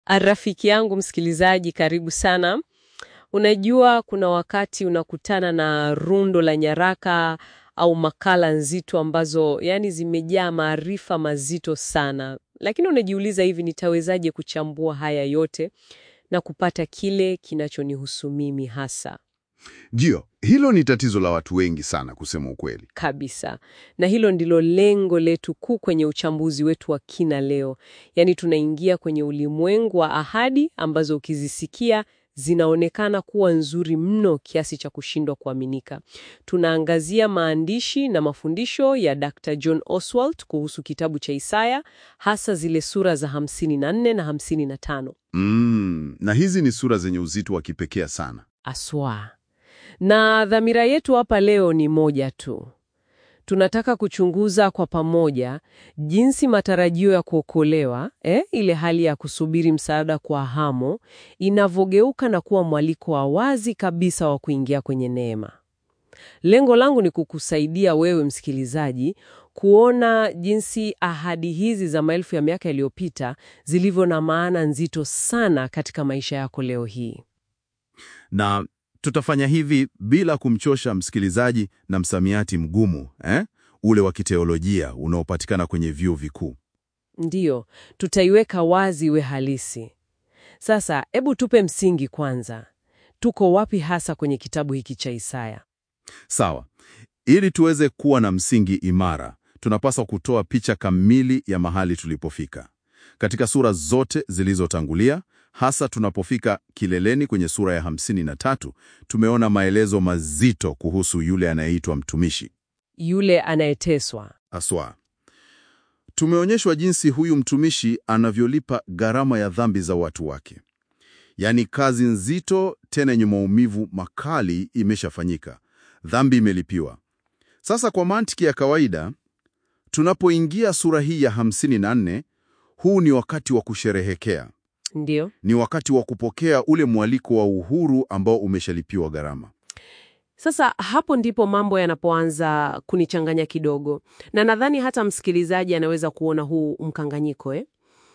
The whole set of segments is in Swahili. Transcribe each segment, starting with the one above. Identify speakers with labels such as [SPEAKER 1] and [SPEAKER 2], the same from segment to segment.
[SPEAKER 1] Rafiki yangu msikilizaji, karibu sana. Unajua, kuna wakati unakutana na rundo la nyaraka au makala nzito ambazo yani zimejaa maarifa mazito sana, lakini unajiuliza hivi, nitawezaje kuchambua haya yote na kupata kile kinachonihusu mimi hasa?
[SPEAKER 2] Ndio, hilo ni tatizo la watu wengi sana kusema ukweli.
[SPEAKER 1] Kabisa. Na hilo ndilo lengo letu kuu kwenye uchambuzi wetu wa kina leo. Yaani tunaingia kwenye ulimwengu wa ahadi ambazo ukizisikia zinaonekana kuwa nzuri mno kiasi cha kushindwa kuaminika. Tunaangazia maandishi na mafundisho ya Dr. John Oswald kuhusu kitabu cha Isaya, hasa zile sura za 54 na 55.
[SPEAKER 2] Mm, na hizi ni sura zenye uzito wa kipekee sana.
[SPEAKER 1] Aswa. Na dhamira yetu hapa leo ni moja tu. Tunataka kuchunguza kwa pamoja jinsi matarajio ya kuokolewa, eh, ile hali ya kusubiri msaada kwa hamu, inavyogeuka na kuwa mwaliko wa wazi kabisa wa kuingia kwenye neema. Lengo langu ni kukusaidia wewe msikilizaji kuona jinsi ahadi hizi za maelfu ya miaka iliyopita zilivyo na maana nzito sana katika maisha yako leo hii.
[SPEAKER 3] Na tutafanya hivi bila kumchosha msikilizaji na msamiati mgumu eh? ule wa kiteolojia unaopatikana kwenye vyuo vikuu.
[SPEAKER 1] Ndiyo, tutaiweka wazi iwe halisi. Sasa, hebu tupe msingi kwanza. Tuko wapi hasa kwenye kitabu hiki cha Isaya?
[SPEAKER 3] Sawa. Ili tuweze kuwa na msingi imara, tunapaswa kutoa picha kamili ya mahali tulipofika. Katika sura zote zilizotangulia, hasa tunapofika kileleni kwenye sura ya 53, tumeona maelezo mazito kuhusu yule anayeitwa mtumishi.
[SPEAKER 1] Yule anayeteswa.
[SPEAKER 3] Aswa. Tumeonyeshwa jinsi huyu mtumishi anavyolipa gharama ya dhambi za watu wake. Yaani kazi nzito tena yenye maumivu makali imeshafanyika. Dhambi imelipiwa. Sasa kwa mantiki ya kawaida, tunapoingia sura hii ya 54, huu ni wakati wa kusherehekea.
[SPEAKER 1] Ndiyo.
[SPEAKER 3] Ni wakati wa kupokea ule mwaliko wa uhuru ambao umeshalipiwa gharama.
[SPEAKER 1] Sasa hapo ndipo mambo yanapoanza kunichanganya kidogo, na nadhani hata msikilizaji anaweza kuona huu mkanganyiko eh?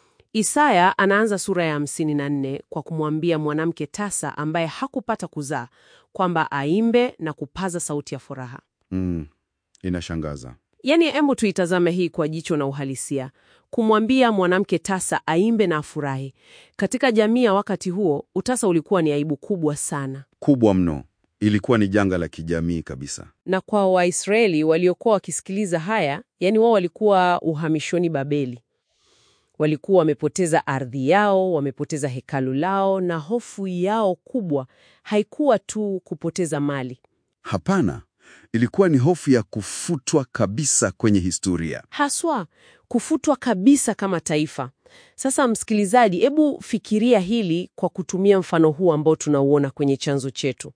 [SPEAKER 1] Isaya anaanza sura ya 54 kwa kumwambia mwanamke tasa ambaye hakupata kuzaa kwamba aimbe na kupaza sauti ya furaha.
[SPEAKER 3] Mm, inashangaza.
[SPEAKER 1] Yaani, hebu tuitazame hii kwa jicho na uhalisia. Kumwambia mwanamke tasa aimbe na afurahi, katika jamii ya wakati huo, utasa ulikuwa ni aibu kubwa sana,
[SPEAKER 3] Kubwa mno. Ilikuwa ni janga la kijamii kabisa.
[SPEAKER 1] na kwa Waisraeli waliokuwa wakisikiliza haya, yaani wao walikuwa uhamishoni Babeli, walikuwa wamepoteza ardhi yao, wamepoteza hekalu lao, na hofu yao kubwa haikuwa tu kupoteza mali
[SPEAKER 3] Hapana, ilikuwa ni hofu ya kufutwa kabisa kwenye historia.
[SPEAKER 1] haswa kufutwa kabisa kama taifa. Sasa msikilizaji, hebu fikiria hili kwa kutumia mfano huu ambao tunauona kwenye chanzo chetu.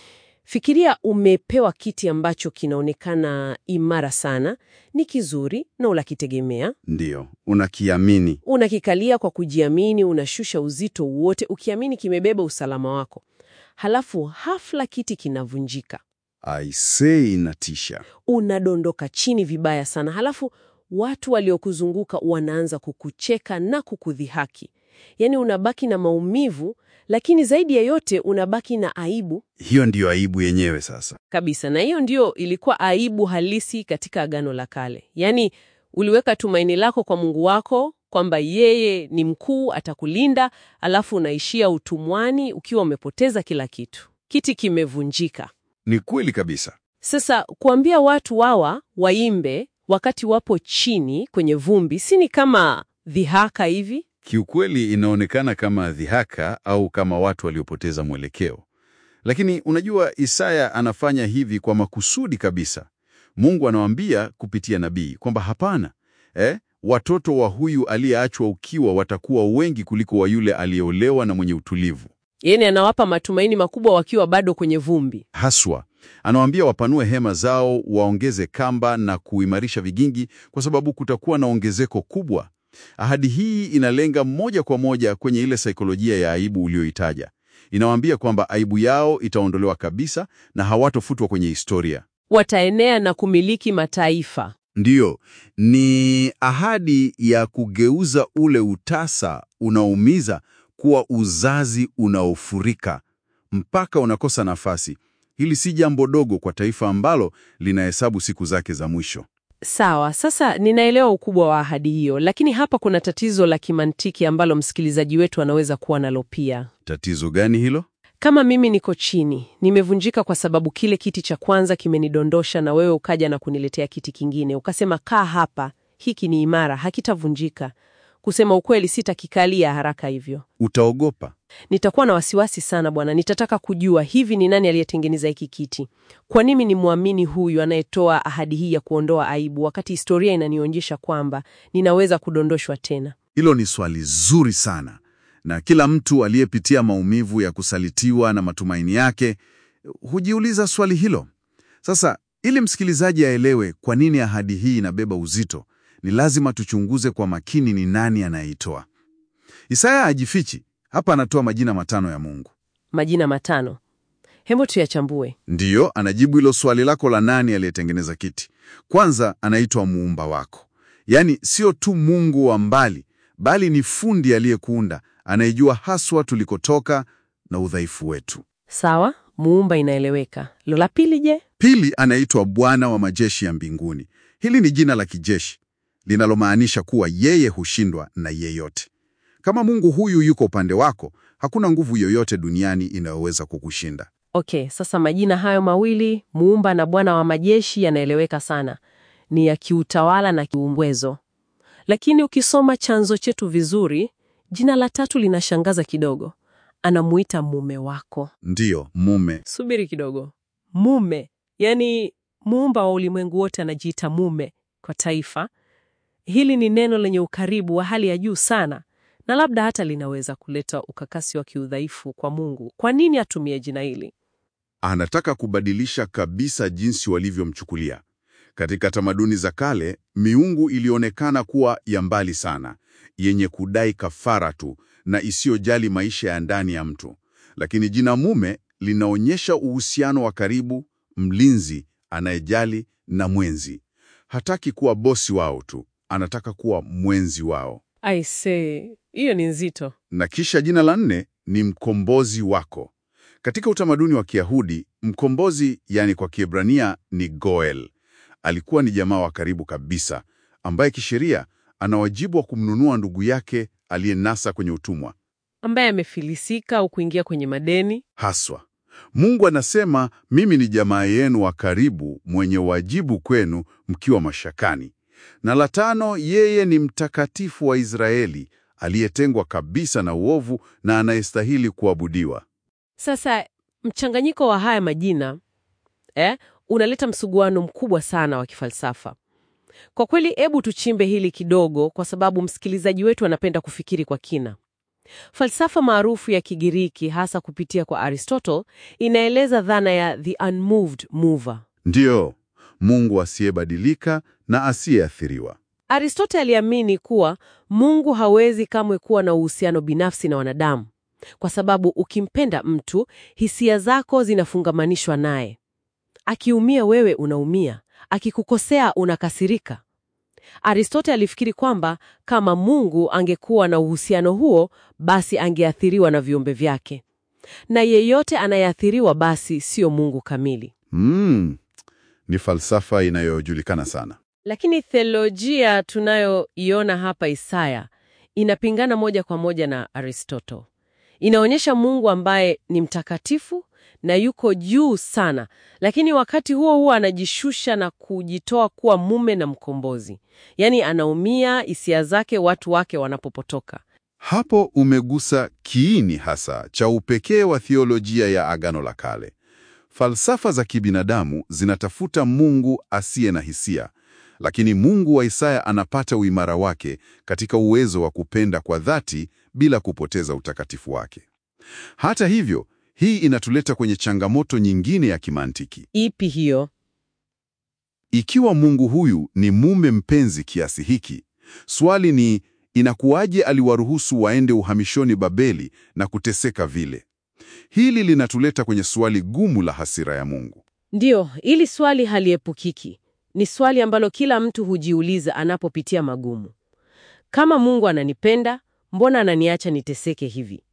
[SPEAKER 1] Fikiria umepewa kiti ambacho kinaonekana imara sana, ni kizuri na unakitegemea,
[SPEAKER 3] Ndiyo, unakiamini.
[SPEAKER 1] unakikalia kwa kujiamini, unashusha uzito wote ukiamini kimebeba usalama wako. Halafu hafla kiti kinavunjika,
[SPEAKER 3] Aisee, inatisha.
[SPEAKER 1] unadondoka chini vibaya sana, halafu watu waliokuzunguka wanaanza kukucheka na kukudhihaki. Yaani unabaki na maumivu, lakini zaidi ya yote unabaki na aibu
[SPEAKER 3] Hiyo ndiyo aibu yenyewe sasa.
[SPEAKER 1] kabisa. Na hiyo ndio ilikuwa aibu halisi katika Agano la Kale. Yaani uliweka tumaini lako kwa Mungu wako kwamba yeye ni mkuu, atakulinda, alafu unaishia utumwani ukiwa umepoteza kila kitu. Kiti kimevunjika.
[SPEAKER 3] Ni kweli kabisa.
[SPEAKER 1] Sasa kuambia watu wawa waimbe wakati wapo chini kwenye vumbi, si ni kama dhihaka hivi?
[SPEAKER 3] Kiukweli inaonekana kama dhihaka au kama watu waliopoteza mwelekeo. Lakini unajua, Isaya anafanya hivi kwa makusudi kabisa. Mungu anawaambia kupitia nabii kwamba hapana, eh, watoto wa huyu aliyeachwa ukiwa watakuwa wengi kuliko wa yule aliyeolewa na mwenye utulivu.
[SPEAKER 1] Yaani anawapa matumaini makubwa wakiwa bado kwenye vumbi.
[SPEAKER 3] Haswa anawaambia wapanue hema zao, waongeze kamba na kuimarisha vigingi, kwa sababu kutakuwa na ongezeko kubwa. Ahadi hii inalenga moja kwa moja kwenye ile saikolojia ya aibu uliyoitaja. Inawaambia kwamba aibu yao itaondolewa kabisa na hawatofutwa kwenye historia.
[SPEAKER 1] Wataenea na kumiliki mataifa.
[SPEAKER 3] Ndiyo, ni ahadi ya kugeuza ule utasa unaoumiza kuwa uzazi unaofurika mpaka unakosa nafasi. Hili si jambo dogo kwa taifa ambalo linahesabu siku zake za mwisho.
[SPEAKER 1] Sawa, sasa ninaelewa ukubwa wa ahadi hiyo, lakini hapa kuna tatizo la kimantiki ambalo msikilizaji wetu anaweza kuwa nalo pia.
[SPEAKER 3] Tatizo gani hilo?
[SPEAKER 1] Kama mimi niko chini, nimevunjika kwa sababu kile kiti cha kwanza kimenidondosha, na wewe ukaja na kuniletea kiti kingine, ukasema kaa hapa, hiki ni imara, hakitavunjika. Kusema ukweli, sitakikalia haraka hivyo.
[SPEAKER 3] Utaogopa.
[SPEAKER 1] Nitakuwa na wasiwasi sana bwana. Nitataka kujua hivi ni nani aliyetengeneza hiki kiti? Kwa nini ni mwamini huyu anayetoa ahadi hii ya kuondoa aibu, wakati historia inanionyesha kwamba ninaweza kudondoshwa tena?
[SPEAKER 3] Hilo ni swali zuri sana, na kila mtu aliyepitia maumivu ya kusalitiwa na matumaini yake hujiuliza swali hilo. Sasa, ili msikilizaji aelewe kwa nini ahadi hii inabeba uzito, ni lazima tuchunguze kwa makini ni nani anayeitoa. Isaya hajifichi hapa, anatoa majina matano ya Mungu.
[SPEAKER 1] Majina matano, hebu tuyachambue.
[SPEAKER 3] Ndiyo, anajibu hilo swali lako la nani aliyetengeneza kiti. Kwanza anaitwa muumba wako, yaani sio tu Mungu wa mbali, bali ni fundi aliyekuunda, anayejua haswa tulikotoka na udhaifu wetu.
[SPEAKER 1] Sawa, muumba inaeleweka. Lo, la pili je?
[SPEAKER 3] Pili, anaitwa Bwana wa majeshi ya mbinguni. Hili ni jina la kijeshi linalomaanisha kuwa yeye hushindwa na yeyote. Kama Mungu huyu yuko upande wako, hakuna nguvu yoyote duniani inayoweza kukushinda.
[SPEAKER 1] Okay, sasa majina hayo mawili muumba na Bwana wa majeshi yanaeleweka sana, ni ya kiutawala na kiumbwezo. Lakini ukisoma chanzo chetu vizuri, jina la tatu linashangaza kidogo. Anamuita mume wako.
[SPEAKER 3] Ndiyo, mume.
[SPEAKER 1] Subiri kidogo, mume? Yaani muumba wa ulimwengu wote anajiita mume kwa taifa hili? Ni neno lenye ukaribu wa hali ya juu sana, na labda hata linaweza kuleta ukakasi wa kiudhaifu kwa Mungu. Kwa nini atumie jina hili?
[SPEAKER 3] Anataka kubadilisha kabisa jinsi walivyomchukulia. Katika tamaduni za kale, miungu ilionekana kuwa ya mbali sana, yenye kudai kafara tu na isiyojali maisha ya ndani ya mtu. Lakini jina mume linaonyesha uhusiano wa karibu, mlinzi anayejali na mwenzi. Hataki kuwa bosi wao tu, anataka kuwa mwenzi wao.
[SPEAKER 1] I say, hiyo ni nzito.
[SPEAKER 3] Na kisha jina la nne ni mkombozi wako. Katika utamaduni wa Kiyahudi, mkombozi, yani kwa Kiebrania ni Goel, alikuwa ni jamaa wa karibu kabisa ambaye kisheria ana wajibu wa kumnunua ndugu yake aliyenasa kwenye utumwa.
[SPEAKER 1] Ambaye amefilisika au kuingia kwenye madeni.
[SPEAKER 3] Haswa Mungu anasema, mimi ni jamaa yenu wa karibu mwenye wajibu kwenu mkiwa mashakani. Na la tano, yeye ni mtakatifu wa Israeli aliyetengwa kabisa na uovu na anayestahili kuabudiwa.
[SPEAKER 1] Sasa mchanganyiko wa haya majina eh, unaleta msuguano mkubwa sana wa kifalsafa. Kwa kweli, hebu tuchimbe hili kidogo, kwa sababu msikilizaji wetu anapenda kufikiri kwa kina. Falsafa maarufu ya Kigiriki, hasa kupitia kwa Aristotle, inaeleza dhana ya the unmoved mover.
[SPEAKER 3] Ndiyo, Mungu asiyebadilika na asiyeathiriwa.
[SPEAKER 1] Aristotle aliamini kuwa Mungu hawezi kamwe kuwa na uhusiano binafsi na wanadamu, kwa sababu ukimpenda mtu, hisia zako zinafungamanishwa naye. Akiumia wewe unaumia, akikukosea unakasirika. Aristotle alifikiri kwamba kama Mungu angekuwa na uhusiano huo, basi angeathiriwa na viumbe vyake, na yeyote anayeathiriwa basi sio Mungu kamili.
[SPEAKER 3] Mm, ni falsafa inayojulikana sana.
[SPEAKER 1] Lakini theolojia tunayoiona hapa Isaya inapingana moja kwa moja na Aristotle. Inaonyesha Mungu ambaye ni mtakatifu na yuko juu sana, lakini wakati huo huo anajishusha na kujitoa kuwa mume na mkombozi. Yaani anaumia hisia zake watu wake wanapopotoka.
[SPEAKER 3] Hapo umegusa kiini hasa cha upekee wa theolojia ya Agano la Kale. Falsafa za kibinadamu zinatafuta Mungu asiye na hisia, lakini Mungu wa Isaya anapata uimara wake katika uwezo wa kupenda kwa dhati bila kupoteza utakatifu wake. Hata hivyo, hii inatuleta kwenye changamoto nyingine ya kimantiki.
[SPEAKER 1] Ipi hiyo?
[SPEAKER 3] Ikiwa Mungu huyu ni mume mpenzi kiasi hiki, swali ni inakuwaje aliwaruhusu waende uhamishoni Babeli na kuteseka vile? Hili linatuleta kwenye swali gumu la hasira ya Mungu.
[SPEAKER 1] Ndiyo, hili swali haliepukiki. Ni swali ambalo kila mtu hujiuliza anapopitia magumu. Kama Mungu ananipenda, mbona ananiacha niteseke hivi?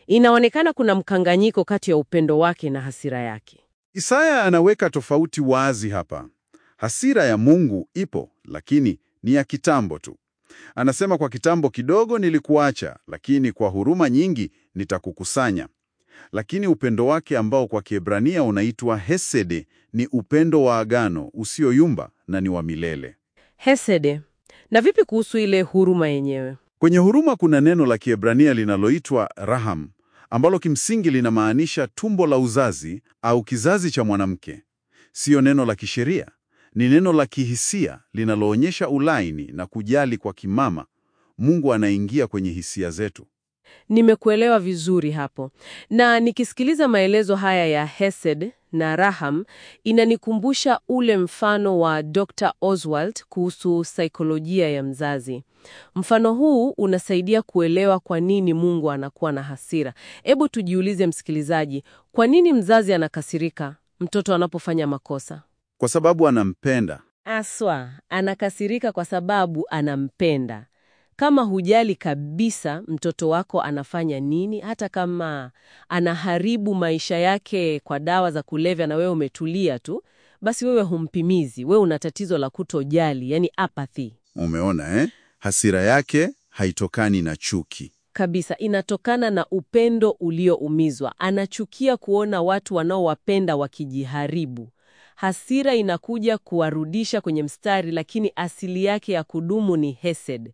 [SPEAKER 1] Inaonekana kuna mkanganyiko kati ya upendo wake na hasira yake.
[SPEAKER 3] Isaya anaweka tofauti wazi hapa. Hasira ya Mungu ipo, lakini ni ya kitambo tu. Anasema kwa kitambo kidogo nilikuacha, lakini kwa huruma nyingi nitakukusanya. Lakini upendo wake ambao kwa Kiebrania unaitwa hesede ni upendo wa agano usioyumba na ni wa milele.
[SPEAKER 1] Hesede. Na vipi kuhusu ile huruma yenyewe?
[SPEAKER 3] Kwenye huruma kuna neno la Kiebrania linaloitwa raham, ambalo kimsingi linamaanisha tumbo la uzazi au kizazi cha mwanamke. Siyo neno la kisheria, ni neno la kihisia linaloonyesha ulaini na kujali kwa kimama. Mungu anaingia kwenye hisia zetu.
[SPEAKER 1] Nimekuelewa vizuri hapo. Na nikisikiliza maelezo haya ya Hesed na Raham, inanikumbusha ule mfano wa Dr. Oswald kuhusu saikolojia ya mzazi. Mfano huu unasaidia kuelewa kwa nini Mungu anakuwa na hasira. Hebu tujiulize, msikilizaji, kwa nini mzazi anakasirika mtoto anapofanya makosa?
[SPEAKER 3] Kwa sababu anampenda.
[SPEAKER 1] Aswa, anakasirika kwa sababu anampenda. Kama hujali kabisa mtoto wako anafanya nini, hata kama anaharibu maisha yake kwa dawa za kulevya na wewe umetulia tu, basi wewe humpimizi. Wewe una tatizo la kutojali, yani apathy
[SPEAKER 3] Umeona eh? Hasira yake haitokani na chuki.
[SPEAKER 1] kabisa. Inatokana na upendo ulioumizwa. Anachukia kuona watu wanaowapenda wakijiharibu. Hasira inakuja kuwarudisha kwenye mstari, lakini asili yake ya kudumu ni hesed,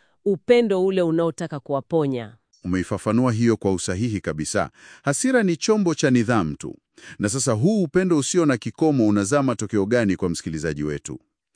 [SPEAKER 1] upendo ule unaotaka kuwaponya.
[SPEAKER 3] Umeifafanua hiyo kwa usahihi kabisa. Hasira ni chombo cha nidhamu tu. Na sasa huu upendo usio na kikomo unazaa matokeo gani kwa msikilizaji wetu?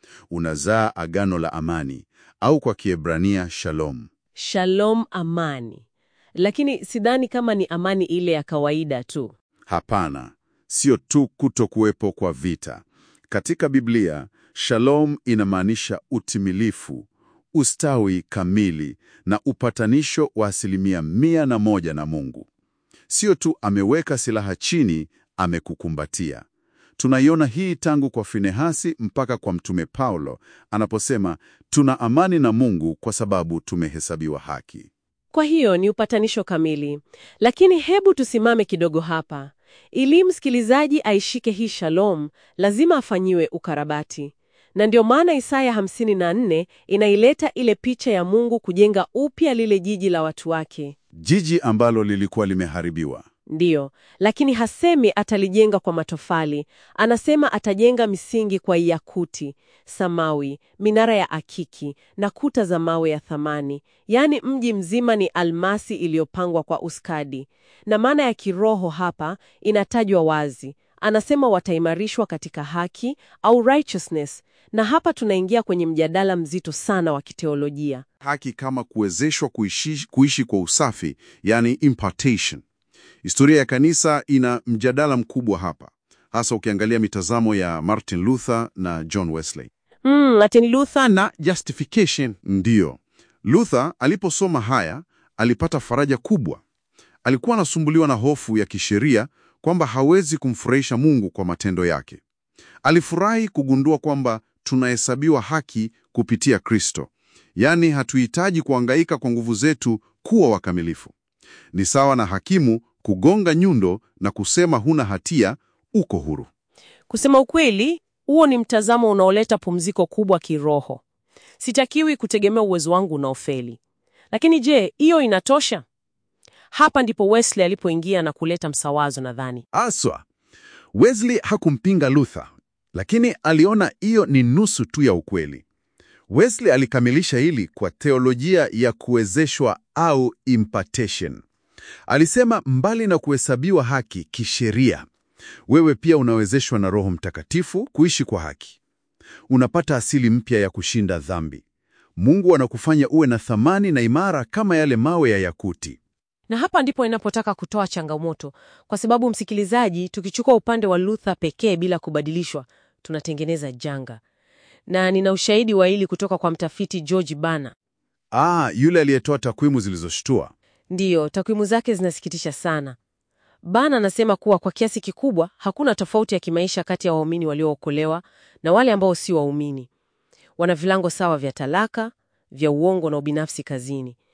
[SPEAKER 3] Unazaa agano la amani au kwa Kiebrania shalom.
[SPEAKER 1] Shalom, amani. Lakini sidhani kama ni amani ile ya kawaida tu.
[SPEAKER 3] Hapana, sio tu kuto kuwepo kwa vita. Katika Biblia, shalom inamaanisha utimilifu, ustawi kamili na upatanisho wa asilimia mia na moja na Mungu. Sio tu ameweka silaha chini, amekukumbatia. Tunaiona hii tangu kwa Finehasi mpaka kwa Mtume Paulo anaposema tuna amani na Mungu kwa sababu tumehesabiwa haki.
[SPEAKER 1] Kwa hiyo ni upatanisho kamili. Lakini hebu tusimame kidogo hapa. Ili msikilizaji aishike hii shalom, lazima afanyiwe ukarabati. Na ndio maana Isaya 54 inaileta ile picha ya Mungu kujenga upya lile jiji la watu wake.
[SPEAKER 3] Jiji ambalo lilikuwa limeharibiwa.
[SPEAKER 1] Ndiyo, lakini hasemi atalijenga kwa matofali. Anasema atajenga misingi kwa yakuti, samawi, minara ya akiki na kuta za mawe ya thamani. Yaani mji mzima ni almasi iliyopangwa kwa ustadi. Na maana ya kiroho hapa inatajwa wazi. Anasema wataimarishwa katika haki au righteousness. Na hapa tunaingia kwenye mjadala mzito sana wa kiteolojia.
[SPEAKER 3] Haki kama kuwezeshwa kuishi, kuishi kwa usafi, yani impartation. Historia ya kanisa ina mjadala mkubwa hapa, hasa ukiangalia mitazamo ya Martin Luther na John Wesley.
[SPEAKER 1] Mm, Martin Luther
[SPEAKER 3] Na justification. Ndiyo, Luther aliposoma haya alipata faraja kubwa. Alikuwa anasumbuliwa na hofu ya kisheria kwamba hawezi kumfurahisha Mungu kwa matendo yake. Alifurahi kugundua kwamba tunahesabiwa haki kupitia Kristo, yaani hatuhitaji kuangaika kwa nguvu zetu kuwa wakamilifu. Ni sawa na hakimu kugonga nyundo na kusema huna hatia, uko huru.
[SPEAKER 1] Kusema ukweli, huo ni mtazamo unaoleta pumziko kubwa kiroho. Sitakiwi kutegemea uwezo wangu unaofeli. Lakini je, hiyo inatosha? Hapa ndipo Wesley alipoingia na kuleta msawazo nadhani.
[SPEAKER 3] Aswa, Wesley hakumpinga Luther, lakini aliona hiyo ni nusu tu ya ukweli. Wesley alikamilisha hili kwa teolojia ya kuwezeshwa au impartation. Alisema mbali na kuhesabiwa haki kisheria, wewe pia unawezeshwa na Roho Mtakatifu kuishi kwa haki. Unapata asili mpya ya kushinda dhambi. Mungu anakufanya uwe na thamani na imara kama yale mawe ya yakuti.
[SPEAKER 1] Na hapa ndipo inapotaka kutoa changamoto, kwa sababu msikilizaji, tukichukua upande wa Luther pekee bila kubadilishwa, tunatengeneza janga. Na nina ushahidi wa hili kutoka kwa mtafiti George Bana.
[SPEAKER 3] Ah, yule aliyetoa takwimu zilizoshtua.
[SPEAKER 1] Ndiyo, takwimu zake zinasikitisha sana. Bana anasema kuwa kwa kiasi kikubwa hakuna tofauti ya kimaisha kati ya waumini waliookolewa na wale ambao si waumini. Wana vilango sawa vya talaka, vya uongo na ubinafsi kazini.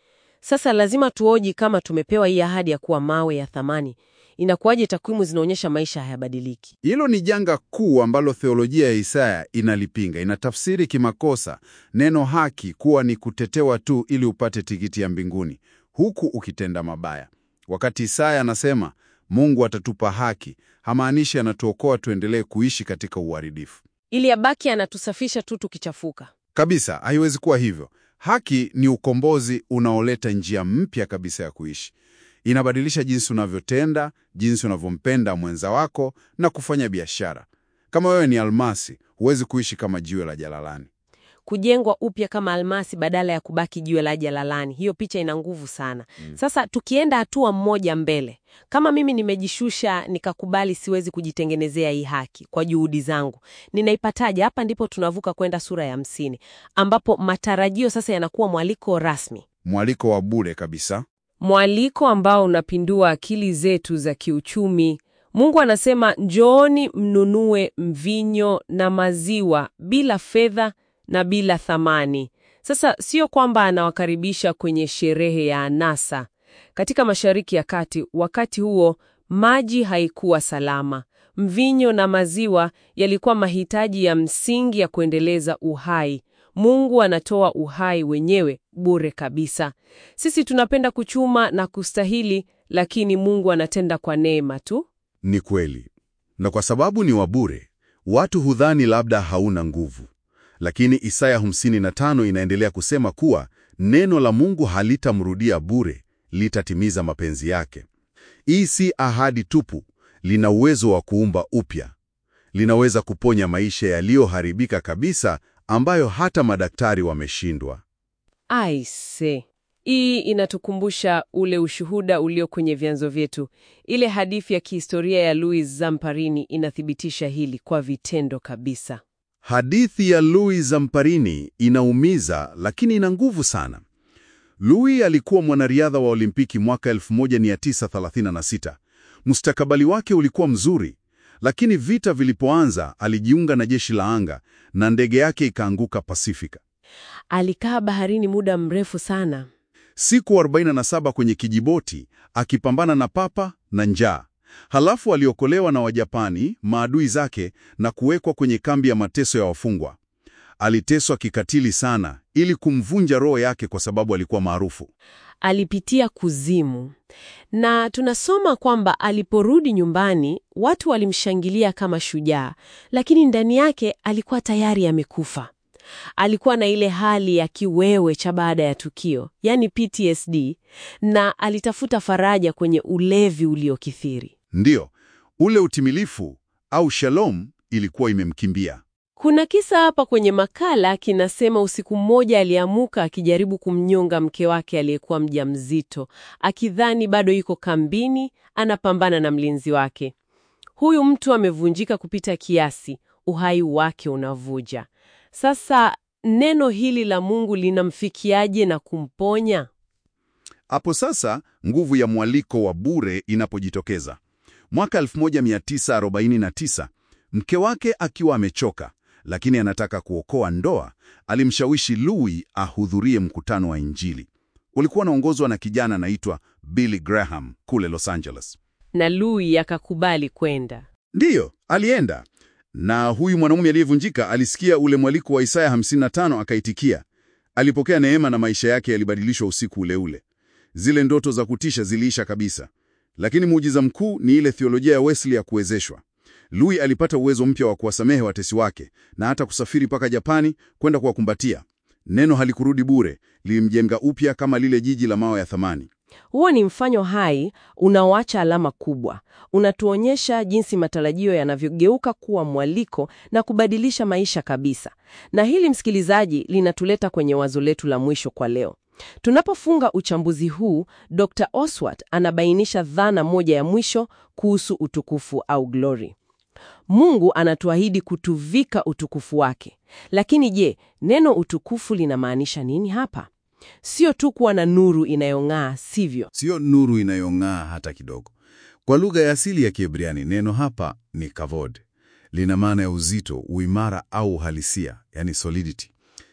[SPEAKER 1] Sasa lazima tuoji kama tumepewa hii ahadi ya kuwa mawe ya thamani, inakuwaje takwimu zinaonyesha maisha hayabadiliki?
[SPEAKER 3] Hilo ni janga kuu ambalo theolojia ya Isaya inalipinga. Inatafsiri kimakosa neno haki kuwa ni kutetewa tu ili upate tikiti ya mbinguni, huku ukitenda mabaya. Wakati Isaya anasema Mungu atatupa haki, hamaanishi anatuokoa tuendelee kuishi katika uharibifu
[SPEAKER 1] Ili abaki anatusafisha tu tukichafuka.
[SPEAKER 3] kabisa. Haiwezi kuwa hivyo. Haki ni ukombozi unaoleta njia mpya kabisa ya kuishi. Inabadilisha jinsi unavyotenda, jinsi unavyompenda mwenza wako na kufanya biashara. Kama wewe ni almasi, huwezi kuishi kama jiwe la jalalani.
[SPEAKER 1] Kujengwa upya kama almasi badala ya kubaki jiwe la jalalani. Hiyo picha ina nguvu sana. Sasa tukienda hatua mmoja mbele, kama mimi nimejishusha nikakubali siwezi kujitengenezea hii haki kwa juhudi zangu, ninaipataje? Hapa ndipo tunavuka kwenda sura ya hamsini ambapo matarajio sasa yanakuwa mwaliko rasmi,
[SPEAKER 3] Mwaliko wa bure kabisa.
[SPEAKER 1] mwaliko ambao unapindua akili zetu za kiuchumi. Mungu anasema njooni mnunue mvinyo na maziwa bila fedha na bila thamani. Sasa sio kwamba anawakaribisha kwenye sherehe ya anasa. Katika Mashariki ya Kati, wakati huo maji haikuwa salama. Mvinyo na maziwa yalikuwa mahitaji ya msingi ya kuendeleza uhai. Mungu anatoa uhai wenyewe bure kabisa. Sisi tunapenda kuchuma na kustahili, lakini Mungu anatenda kwa neema tu.
[SPEAKER 3] Ni kweli, na kwa sababu ni wa bure, watu hudhani labda hauna nguvu. Lakini Isaya 55 inaendelea kusema kuwa neno la Mungu halitamrudia bure, litatimiza mapenzi yake. Hii si ahadi tupu, lina uwezo wa kuumba upya. Linaweza kuponya maisha yaliyoharibika kabisa, ambayo hata madaktari wameshindwa.
[SPEAKER 1] Aise, hii inatukumbusha ule ushuhuda ulio kwenye vyanzo vyetu. Ile hadithi ya kihistoria ya Louis Zamparini inathibitisha hili kwa vitendo kabisa.
[SPEAKER 3] Hadithi ya Louis Zamparini inaumiza lakini ina nguvu sana. Louis alikuwa mwanariadha wa Olimpiki mwaka 1936. Mustakabali wake ulikuwa mzuri, lakini vita vilipoanza alijiunga na jeshi la anga na ndege yake ikaanguka Pasifika.
[SPEAKER 1] Alikaa baharini muda mrefu sana.
[SPEAKER 3] Siku 47 kwenye kijiboti akipambana na papa na njaa. Halafu aliokolewa na Wajapani, maadui zake, na kuwekwa kwenye kambi ya mateso ya wafungwa. Aliteswa kikatili sana ili kumvunja roho yake kwa sababu alikuwa maarufu.
[SPEAKER 1] Alipitia kuzimu, na tunasoma kwamba aliporudi nyumbani watu walimshangilia kama shujaa, lakini ndani yake alikuwa tayari amekufa. Alikuwa na ile hali ya kiwewe cha baada ya tukio, yani PTSD, na alitafuta faraja kwenye ulevi uliokithiri.
[SPEAKER 3] Ndiyo, ule utimilifu au shalom ilikuwa imemkimbia.
[SPEAKER 1] Kuna kisa hapa kwenye makala kinasema usiku mmoja aliamuka akijaribu kumnyonga mke wake aliyekuwa mjamzito, akidhani bado yuko kambini anapambana na mlinzi wake. Huyu mtu amevunjika kupita kiasi, uhai wake unavuja. Sasa neno hili la Mungu linamfikiaje na kumponya?
[SPEAKER 3] Hapo sasa nguvu ya mwaliko wa bure inapojitokeza. Mwaka 1949 mke wake akiwa amechoka, lakini anataka kuokoa ndoa, alimshawishi Louis ahudhurie mkutano wa Injili. Ulikuwa unaongozwa na kijana anaitwa Billy Graham kule Los Angeles.
[SPEAKER 1] Na Louis akakubali kwenda.
[SPEAKER 3] Ndiyo, alienda. Na huyu mwanamume aliyevunjika alisikia ule mwaliko wa Isaya 55 akaitikia. Alipokea neema na maisha yake yalibadilishwa usiku ule ule. Zile ndoto za kutisha ziliisha kabisa. Lakini muujiza mkuu ni ile theolojia ya Wesley ya kuwezeshwa. Louis alipata uwezo mpya wa kuwasamehe watesi wake na hata kusafiri mpaka Japani kwenda kuwakumbatia. Neno halikurudi bure, lilimjenga upya kama lile jiji la mawe ya thamani.
[SPEAKER 1] Huo ni mfanyo hai unaoacha alama kubwa. Unatuonyesha jinsi matarajio yanavyogeuka kuwa mwaliko na kubadilisha maisha kabisa. Na hili, msikilizaji, linatuleta kwenye wazo letu la mwisho kwa leo. Tunapofunga uchambuzi huu, Dr. Oswald anabainisha dhana moja ya mwisho kuhusu utukufu au glory. Mungu anatuahidi kutuvika utukufu wake. Lakini je, neno utukufu linamaanisha nini hapa? Sio tu kuwa na nuru inayong'aa, sivyo?
[SPEAKER 3] Sio nuru inayong'aa hata kidogo. Kwa lugha ya asili ya Kiebrania, neno hapa ni kavod. Lina maana ya uzito, uimara au uhalisia, yani solidity.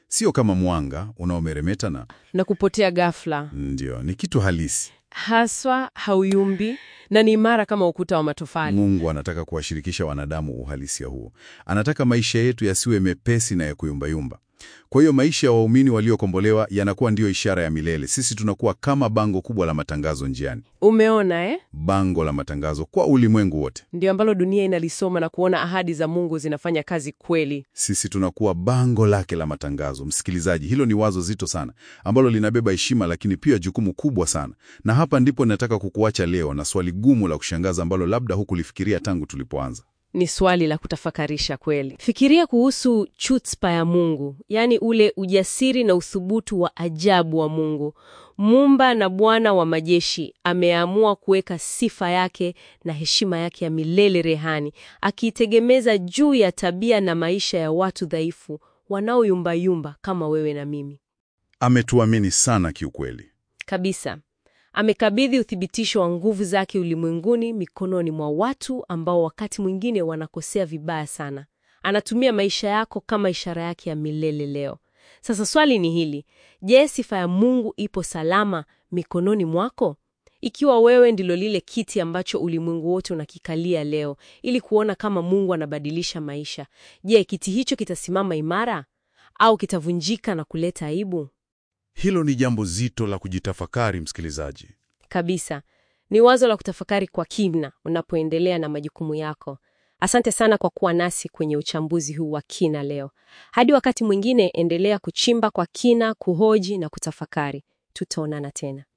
[SPEAKER 3] sio kama mwanga unaomeremeta na
[SPEAKER 1] na kupotea ghafla.
[SPEAKER 3] ndio, ni kitu halisi.
[SPEAKER 1] Haswa hauyumbi na ni imara kama ukuta wa matofali.
[SPEAKER 3] Mungu anataka kuwashirikisha wanadamu uhalisia huo. Anataka maisha yetu yasiwe mepesi na ya kuyumbayumba. Kwa hiyo maisha ya waumini waliokombolewa yanakuwa ndiyo ishara ya milele. Sisi tunakuwa kama bango kubwa la matangazo njiani,
[SPEAKER 1] Umeona eh?
[SPEAKER 3] bango la matangazo kwa ulimwengu wote.
[SPEAKER 1] Ndio ambalo dunia inalisoma na kuona ahadi za Mungu zinafanya kazi kweli.
[SPEAKER 3] Sisi tunakuwa bango lake la matangazo. Msikilizaji, hilo ni wazo zito sana ambalo linabeba heshima, lakini pia jukumu kubwa sana. Na hapa ndipo nataka kukuacha leo na swali gumu la kushangaza ambalo labda hukulifikiria tangu tulipoanza.
[SPEAKER 1] Ni swali la kutafakarisha kweli. Fikiria kuhusu chutzpa ya Mungu, yaani ule ujasiri na uthubutu wa ajabu wa Mungu. Muumba na Bwana wa majeshi ameamua kuweka sifa yake na heshima yake ya milele rehani, akiitegemeza juu ya tabia na maisha ya watu dhaifu wanaoyumbayumba kama wewe na mimi.
[SPEAKER 3] Ametuamini sana kiukweli.
[SPEAKER 1] Kabisa. Amekabidhi uthibitisho wa nguvu zake ulimwenguni mikononi mwa watu ambao wakati mwingine wanakosea vibaya sana. Anatumia maisha yako kama ishara yake ya milele leo. Sasa swali ni hili: je, sifa ya Mungu ipo salama mikononi mwako? Ikiwa wewe ndilo lile kiti ambacho ulimwengu wote unakikalia leo ili kuona kama Mungu anabadilisha maisha, je, kiti hicho kitasimama imara au kitavunjika na kuleta aibu?
[SPEAKER 3] Hilo ni jambo zito la kujitafakari, msikilizaji.
[SPEAKER 1] Kabisa. Ni wazo la kutafakari kwa kina unapoendelea na majukumu yako. Asante sana kwa kuwa nasi kwenye uchambuzi huu wa kina leo. Hadi wakati mwingine, endelea kuchimba kwa kina, kuhoji na kutafakari. Tutaonana tena.